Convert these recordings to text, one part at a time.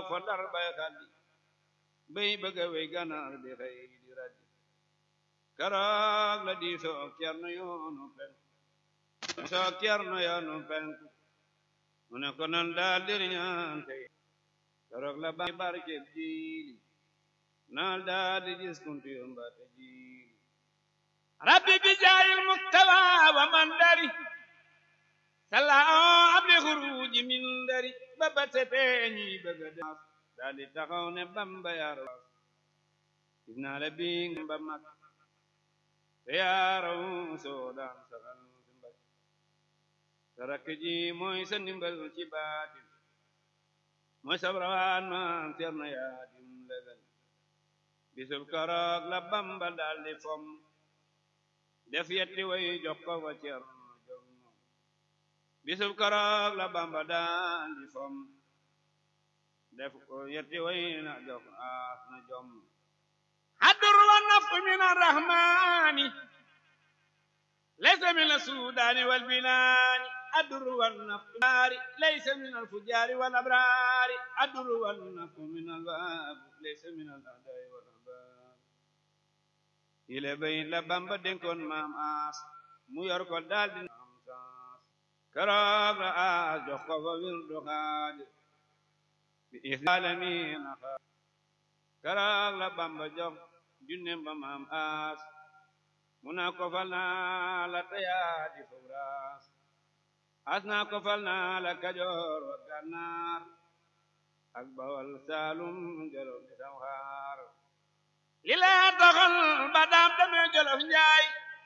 fa dar bay xaddi bay bëgga wey ganaar di xëy di raddi keroog la di soog cerno yoonu penku soog cerno yoonu penku mu ne ko nan daal diriñaan tey keroog la ba barkeb jiili naal daal di gis kuntu yomba te jiili rabbi bi jaayil muktaba wa man dari salla abli xuruji min dari ba ba setee ñi bëgga dem daal di taxaw ne bamba yar gis naa la bi ba mag te yaaraw soo daan saxal si mbag sa rakk ji mooy sa ndimbal ci baatin mooy sa rawaan maam Cerno Yaadim legal bisub keroog la bamba daal di fom def yetti way jox ko fa Cerno jom bisub keroog la bamba daal di fom def ko yetti way na jox aas na jom hadur wa naf min arrahmani laysa min asudani wal binani adur wa naf nari laysa min alfujari wal abrari adur wa naf min albab laysa min aladai wal ahbab ile bay la bamba dénkoon maam aas mu yor ko daal di am saas keroog la aas jox ko fa wirdu xaadir bi islamina keroog la bamba jox junnem ba maam aas mu naa ko fal naa la tayaa di fubraas as naa ko fal naa la kajoor wa gànnaar ak bawal saalum jolof di samxaar li lee taxal ba daam demee jolof njaay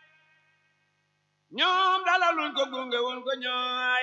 ñoom dalaluñ ko gunge woon ko ñooy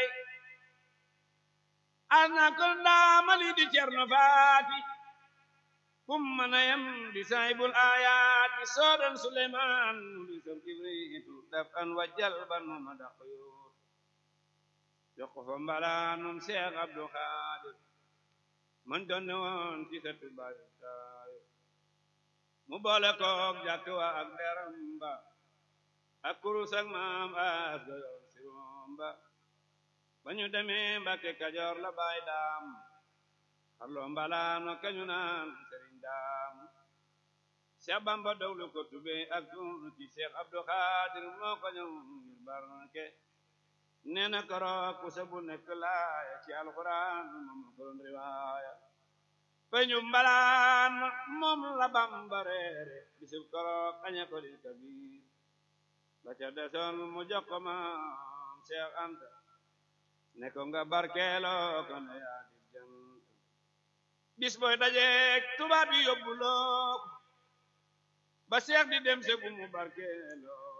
as naa ko ndaamali di cerno faati kum mana yam di saahibul ayaati soodan suleymaan mu di sam kibriitu daf an wajjal ban mu ma daq yoot jox ko fa mbalaanum seex abdu xaadir man donne woon ci sa tubaayu taayo mu boole koog jàkk wa ak deram ba ak kurus ak maam as goyoon si moom ba ba ñu demee Mbàkke Kajoor la baay daam xarloo mbalaano kañu naan sëriñ daam Seex Bamba dawlu ko tube ak tuuti Seex Abdu Xaadir moo ko ñëw ngir barke nee na koroog ku sabu nekk laaya ci alxuraan moom ko doon riwaaya peñu mbalaan moom la Bamba reere bisub koroog aña ko di kabiir la ca desoon mu jox ko maam Seex Anta ne ko nga barkeeloo ko ne yaa di jant bis booy dajeek tubaab yi yóbbuloo ba seex di dem se bu mu barkeeloo